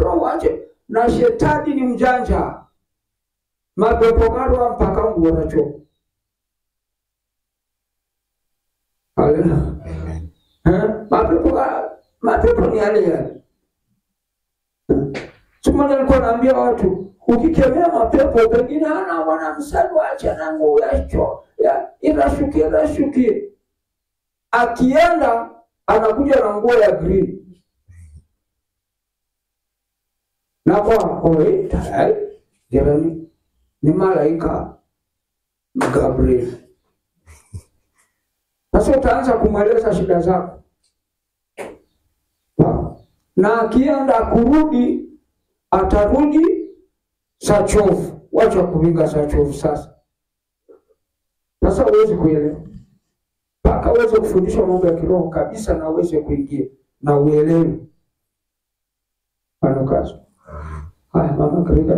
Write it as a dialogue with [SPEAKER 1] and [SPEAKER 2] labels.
[SPEAKER 1] kiroho wache na shetani ni mjanja mapepo garwa mpaka nguoracho Haleluya.
[SPEAKER 2] Amen.
[SPEAKER 1] Eh, mapepo ga- mapepo ni yale yale Sumana nilikuwa naambia watu ukikemea mapepo pengine hana mwanamsali wacha na nguo yacho ya irashukie irashukie akienda anakuja na nguo ya green na kwa oi tayari jirani ni malaika Gabriel sasa utaanza kumweleza shida zako Wow. na akienda kurudi atarudi saa chovu wacha kuvinga saa chovu sasa sasa huwezi kuelewa mpaka uweze kufundishwa mambo ya kiroho kabisa na uweze kuingia na uelewe ano kazi haya mama Karika